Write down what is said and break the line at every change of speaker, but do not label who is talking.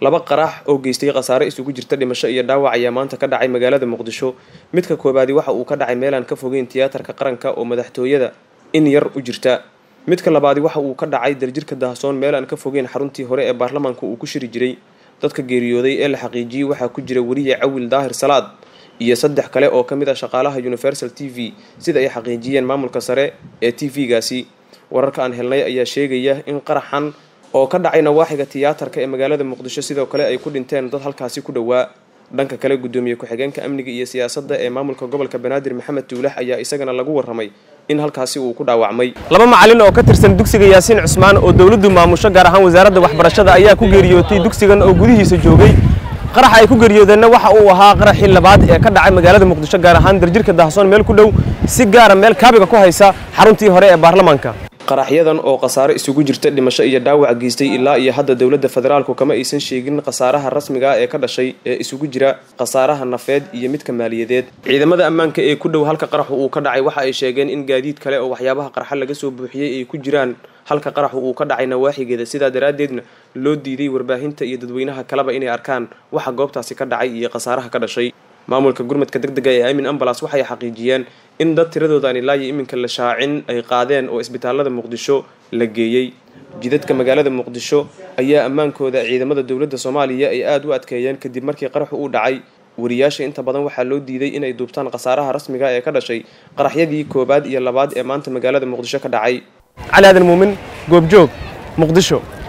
laba qarax oo geystay khasaare isugu jirta dhimasho iyo dhaawac ayaa maanta ka dhacay magaalada muqdisho midka koobaadi waxa uu ka dhacay meelaan ka fogeyn tiyaatarka qaranka oo madaxtooyada in yar u jirta midka labaadi waxa uu ka dhacay daljirka daahsoon meel aan ka fogeyn xaruntii hore ee baarlamaanka uu ku shiri jiray dadka geeriyooday ee la xaqiijiyey waxaa ku jira weriye cawil daahir salaad iyo saddex kale oo ka mid ah shaqaalaha universal t v sida ay xaqiijiyeen maamulka sare ee t v-gaasi wararka aan helnay ayaa sheegaya in qaraxan oo ka dhacay nawaaxiga tiyaatarka ee magaalada muqdisho sidoo kale ay ku dhinteen dad halkaasi ku dhowaa dhanka kale gudoomiye ku-xigeenka amniga iyo siyaasadda ee maamulka gobolka banaadir maxamed tuulax ayaa isagana lagu warramay in halkaasi uu ku dhaawacmay laba macalin oo ka tirsan dugsiga yaasiin cusmaan oo dowladdu maamusho gaar ahaan wasaaradda waxbarashada ayaa ku geeriyootay dugsigan oo gudihiisa joogay qaraxa ay ku geeriyoodeenna waxa uu ahaa qaraxii labaad ee ka dhacay magaalada muqdisho gaar ahaan darjirka dahsoon meel ku dhow si gaara meel kaabiga ku haysa xaruntii hore ee baarlamaanka qaraxyadan oo khasaare isugu jirta dhimasho iyo dhaawac geystay ilaa iyo hadda dowladda federaalku kama aysan sheegin khasaaraha rasmiga ah ee ka dhashay ee isugu jira khasaaraha nafeed iyo midka maaliyadeed ciidamada ammaanka ee ku dhow halka qaraxu uu ka dhacay waxa ay sheegeen in gaadiid kale oo waxyaabaha qarxa laga soo buuxiyey ay ku jiraan halka qaraxu uu ka dhacay nawaaxigeeda sidaa daraaddeedna loo diiday warbaahinta iyo dadweynaha kaleba inay arkaan waxa goobtaasi ka dhacay iyo khasaaraha ka dhashay maamulka gurmadka deg dega ee amin ambalas waxay xaqiijiyeen in dad tiradoodan ilaa iyo iminka la shaacin ay qaadeen oo isbitaalada muqdisho la geeyey jidadka magaalada muqdisho ayaa ammaankooda ciidamada dowladda soomaaliya ay aada u adkeeyeen kadib markii qaraxu uu dhacay wariyaasha inta badan waxaa loo diiday inay duubtaan khasaaraha rasmiga ee ka dhashay qaraxyadii koowaad iyo labaad ee maanta magaalada muqdisho ka dhacay cali aadan muumin goobjoog muqdisho